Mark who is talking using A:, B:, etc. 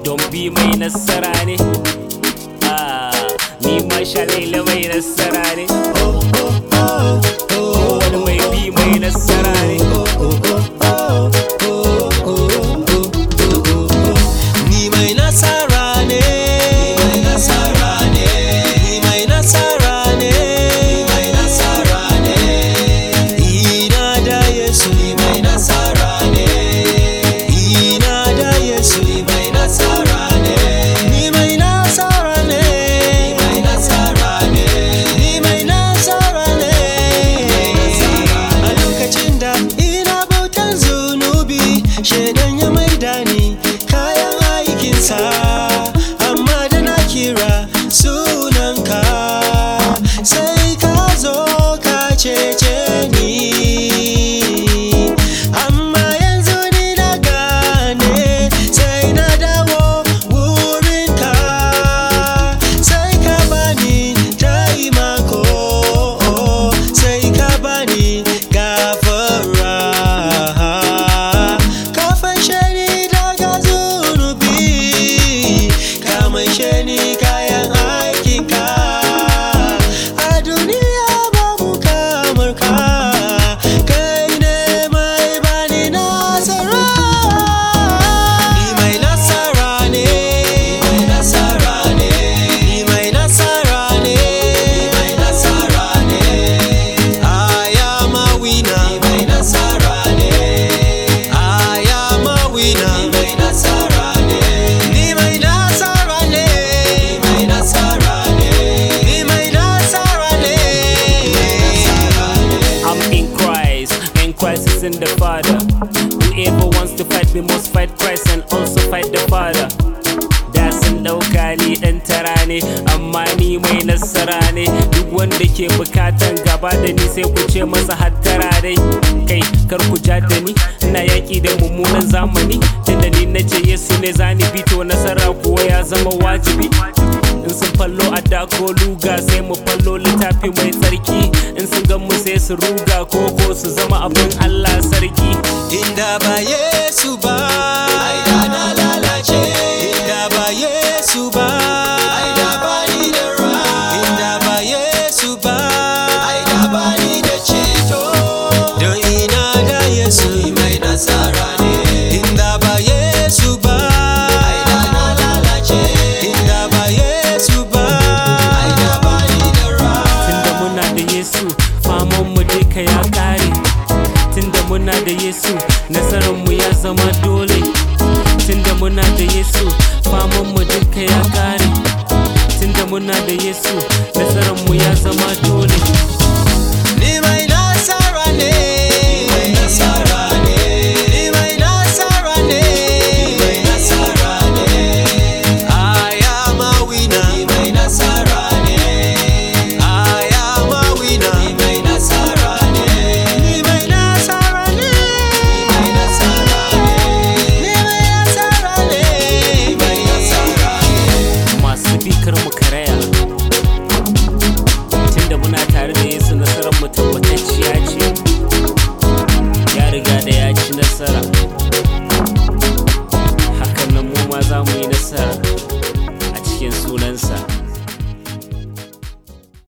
A: don bi mai nasara ne Ah, ni ma shalaila mai nasara ne wani mai bi mai nasara ne
B: Ni mai nasara ne mai nasara ne Ni mai nasara ne mai nasara ne Ina da Yesu ni mai nasara ne Ina da Yesu ni mai nasara ne Ni mai nasara ne mai nasara ne Ni mai nasara ne A lokacin da ina bautan zunubi Shaidan ya maida ni kayan aikinsa Amma da na kira sunanka Sai ka zo ka cece ni Amma yanzu ni na gane Sai na dawo wurinka Sai ka bani taimako Sai ka bani gafara Ka fashe ni daga zunubi Ka maishe ni kayan aikinka A duniya babu kamar ka Kai ne mai bani nasara Ni mai nasara ne Ni mai nasara ne Ni mai nasara ne Ni mai nasara ne I am a winner Ni mai nasara ne I am a winner Ni mai nasara ne Ni mai nasara ne Ni mai nasara ne Ni mai nasara ne
A: I'm in Christ, and Christ is in the Father. Whoever wants to fight me must fight Christ and also fight the Father. Da sun ɗauka ni ɗan tara ne, amma ni mai nasara ne. Duk wanda ke bukatan gaba da ni sai ku ce masa hattara dai. Kai, kar ku ja da ni, ina yaƙi da mummunan zamani. Tunda ni na ce Yesu ne zani bito nasara kuwa ya zama wajibi. in sun fallo a dako luga sai mu fallo littafi mai tsarki in sun gan mu sai su ruga koko su zama abin Allah sarki
B: Inda ba Yesu ba ai da na lalace Inda ba Yesu ba ai da ba ni da ra Inda ba Yesu ba ai da ba ni da ceto Don ina da Yesu mai nasara ne Inda ba Yesu ba ai da na lalace Inda ba Yesu ba ai da ba ni da ra
A: tunda muna da Yesu faman mu duka ya kare tunda muna da Yesu nasarar mu ya zama dole tunda muna da Yesu faman mu duka ya kare tunda muna da Yesu nasarar mu ya zama dole
B: Ni mai